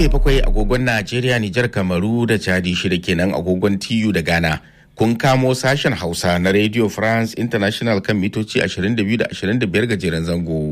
karfe bakwai agogon Najeriya, Nijar, Kamaru da Chadi shida kenan agogon TU da Ghana. Kun kamo sashen Hausa na Radio France International kan mitoci 22 da 25 gajeren zango.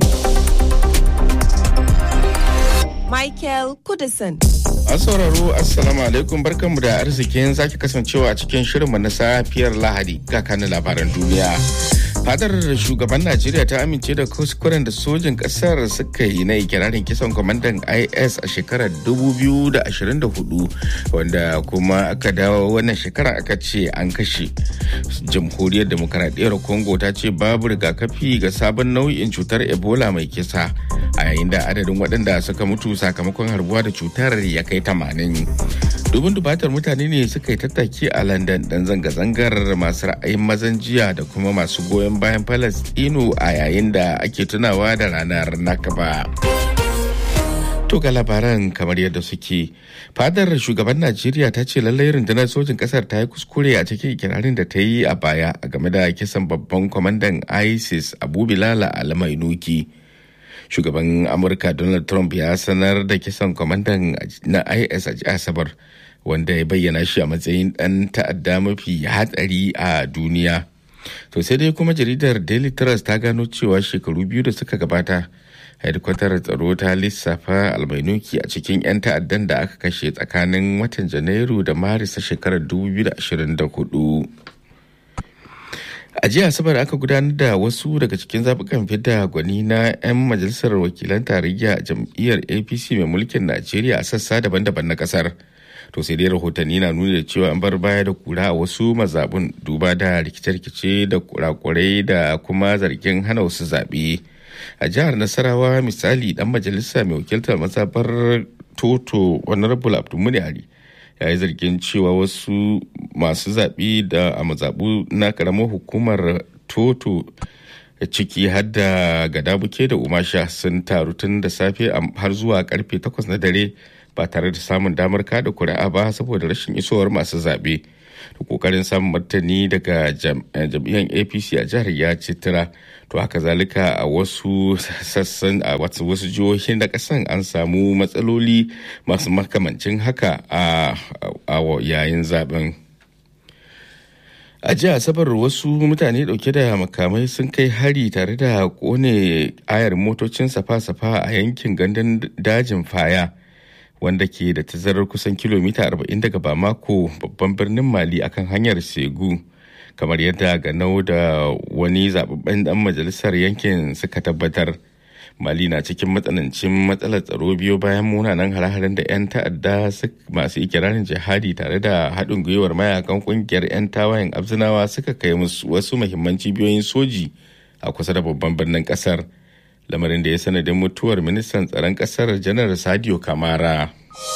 Michael Kudison. An sauraro Assalamu alaikum barkanmu da arzikin sake kasancewa a cikin shirinmu na safiyar Lahadi ga kanin labaran duniya. Fadar shugaban Najeriya ta amince da kuskuren da sojin kasar suka yi na ikirarin kisan kwamandan IS a shekarar 2024 wanda kuma aka dawo wannan shekara aka ce an kashe. Jamhuriyar Demokaradiyyar Congo ta ce babu rigakafi ga sabon nau'in cutar Ebola mai kisa a yayin da adadin waɗanda suka mutu sakamakon harbuwa da cutar ya kai 80. Dubin dubatar mutane ne suka yi tattaki a London dan zanga-zangar masu ra'ayin mazan jiya da kuma masu goyon bayan Falastinu a yayin da ake tunawa da ranar Nakaba. To ga labaran kamar yadda suke. Fadar shugaban Najeriya ta ce lallai rundunar sojin kasar ta yi kuskure a cikin ikirarin da ta yi a baya a game da kisan babban kwamandan ISIS Abu Bilal Almainuki. Shugaban Amurka Donald Trump ya sanar da kisan kwamandan na IS a Asabar wanda ya bayyana shi a matsayin ɗan ta'adda mafi hatsari a duniya. To sai dai kuma jaridar Daily Trust ta gano cewa shekaru biyu da suka gabata hedkwatar tsaro ta lissafa almainuki a cikin 'yan ta'addan da aka kashe tsakanin watan janairu da maris a shekarar 2024 a jiya asabar aka gudanar da wasu daga cikin zaɓukan fidda gwani na 'yan majalisar wakilan tarayya a jam'iyyar apc mai mulkin najeriya a sassa daban-daban na ƙasar to sai dai rahotanni na nuni da cewa an bar baya da kura a wasu mazabun duba da rikice-rikice da kurakurai da kuma zargin hana wasu zaɓe. a jihar nasarawa misali dan majalisa mai wakiltar mazabar toto honorable abdulmuni ali ya yi zargin cewa wasu masu zaɓe da a mazaɓu na ƙaramar hukumar toto ciki har da gadabuke da umasha sun taru tun da safe har zuwa karfe 8 na dare ba tare da samun damar kada kuri'a ba saboda rashin isowar masu zaɓe da kokarin samun martani daga jam'iyyar apc a jihar ya citira to haka zalika a wasu sassan a wasu jihohin da kasan an samu matsaloli masu makamancin haka a yayin zaben a jiya asabar wasu mutane dauke da makamai sun kai hari tare da kone ayar motocin safa-safa a yankin gandun dajin faya wanda ke da tazarar kusan kilomita 40 daga bamako babban birnin mali akan hanyar segu kamar yadda ganau da wani zababben dan majalisar yankin suka tabbatar mali na cikin matsanancin matsalar tsaro biyo bayan munanan hare-haren da 'yan ta'adda masu ikirarin jihadi tare da haɗin gwiwar mayakan ƙungiyar 'yan tawayen abzinawa suka kai musu wasu mahimman cibiyoyin soji a kusa da babban birnin ƙasar lamarin da ya sanadin mutuwar ministan tsaron ƙasar janar sadio kamara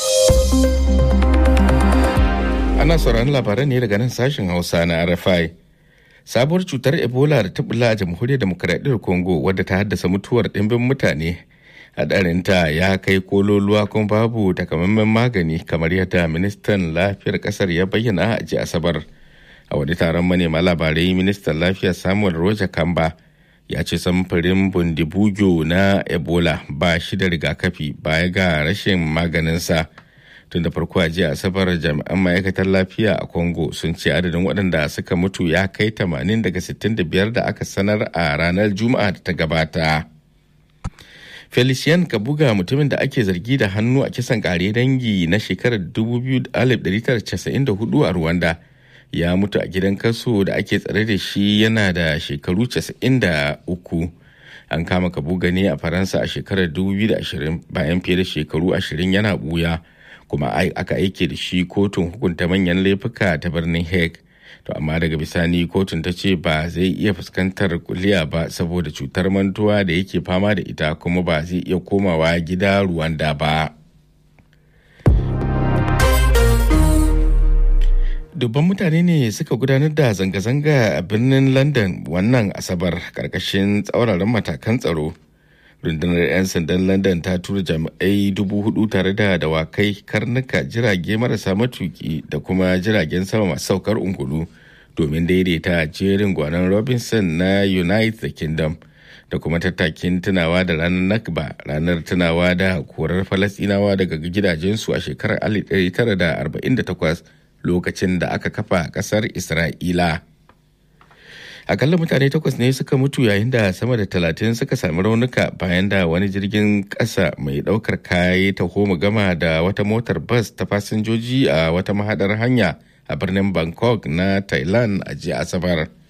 ana sauraron labaran ne daga nan sashen hausa na rfi sabuwar cutar ebola da ta bula a jamhuriyar demokradiyyar congo wadda ta haddasa mutuwar ɗimbin mutane hadarinta ya kai kololuwa kuma babu takamaiman magani kamar yadda ministan lafiyar kasar ya bayyana a ji asabar a wani taron manema labarai ministan lafiya samuel roja kamba ya ce samfurin bundibugyo na ebola ba shi da rigakafi baya ga rashin maganinsa tun da farko a jiya asabar jami'an ma'aikatar lafiya a congo sun ce adadin waɗanda suka mutu ya kai 80 daga 65 da aka sanar a ranar juma'a da ta gabata felician kabuga mutumin da ake zargi da hannu a kisan kare dangi na shekarar 1994 a rwanda ya mutu a gidan kaso da ake tsare da shi yana da shekaru 93 an kama kabuga ne a faransa a shekarar 2020 bayan fiye da shekaru 20 yana buya kuma aka aike da shi kotun hukunta manyan laifuka ta birnin hague to amma daga bisani kotun ta ce ba zai iya fuskantar kuliya ba saboda cutar mantuwa da yake fama da ita kuma ba zai iya komawa gida ruwanda ba dubban mutane ne suka gudanar da zanga-zanga a birnin london wannan asabar karkashin tsauraran matakan tsaro rundunar 'yan sandan london ta tura jami'ai dubu hudu tare da dawakai karnuka jirage marasa matuki da kuma jiragen sama masu saukar ungulu domin daidaita jerin gwanon robinson na united kingdom da kuma tattakin tunawa da ranar nakba ranar tunawa da korar falasinawa daga gidajensu a shekarar 1948 lokacin da aka kafa kasar isra'ila akalla mutane takwas ne suka mutu yayin da sama da talatin suka sami raunuka bayan da wani jirgin ƙasa mai ɗaukar kaya ta homa gama da wata motar bas ta fasinjoji a wata mahadar hanya a birnin bangkok na thailand a jiya asabar.